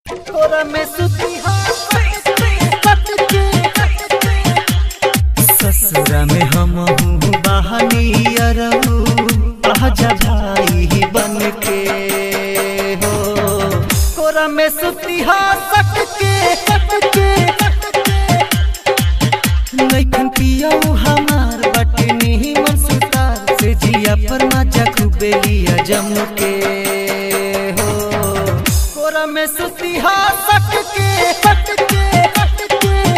तोरा में सुती ससुरा में हम हूँ बहनी अरहू आजा भाई बन के हो तोरा में सुती सट के सट के नैखन पियाऊ हमार बटनी मन सुतार से जिया पर मजा खूबे लिया जम के हो कोरा में सुती सट के सट के सट के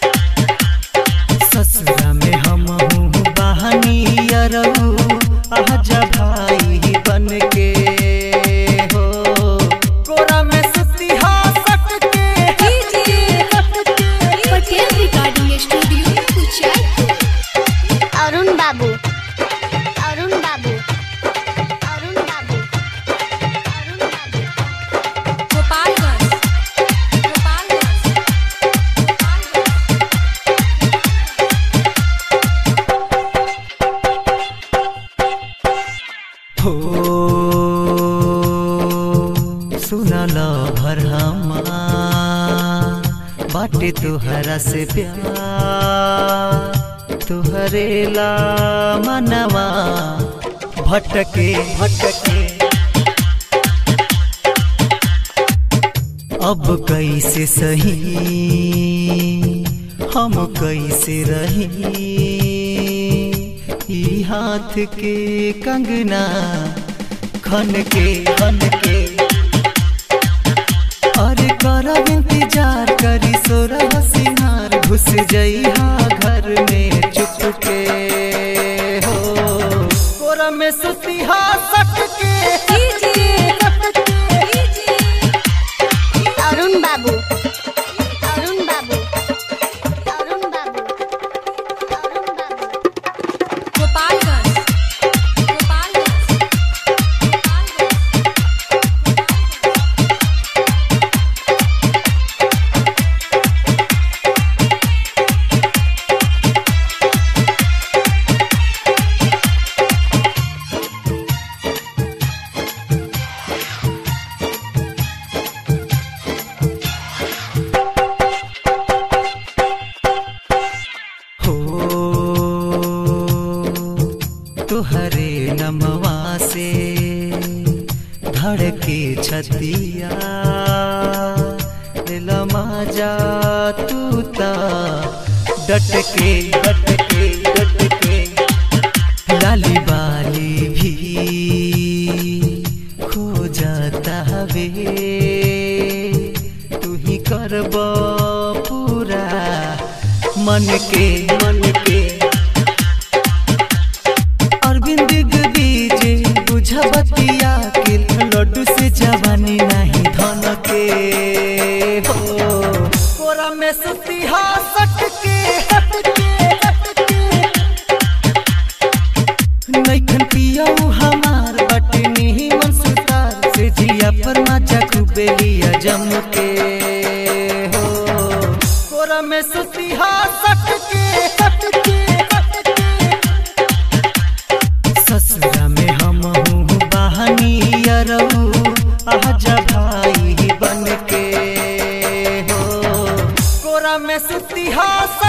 ससुरा में हम हूँ बहनी अरहू आजा भाई बन के हो कोरा में सुती सट के सट के पटेल रिकॉर्डिंग स्टूडियो कुचायपुर अरुण बाबू अरुण बाबू अरुण बाबू अरुण बाबू गोपालगंज गोपालगंज हो सुनल भर हमार बाटे तुहरा से प्यार तुहरे ला मनवा भटके भटके अब कैसे सही हम कैसे रही ई हाथ के कंगना खन के खन के अरे करब इंतजार करी सोरह सिंहार घुस जइहा घर में चुप के हो कोरा में सुतिहा सट के सट के सट के अरुण बाबू अरुण बाबू अरुण बाबू अरुण बाबू गोपालगंज गोपालगंज हो तुहरे नमवा से धड़के छतिया दिलमा जा तू ता डटके डटके डटके लाली बाली भी खो जाता हवे तू ही करब पूरा मन के मन के अरविंद बीजे बुझबतिया के लड्डू से जवानी नहीं धन के हो कोरा में सुती सट के सट के सट के नैखन पियाऊ हमार बटनी मन सुतार से जिया पर मजा खूबे लिया जम के हो कोरा में सुती सट के सट के सट के ससुरा में हम हूँ बहनी अरहू आजा भाई बन के हो कोरा में सुती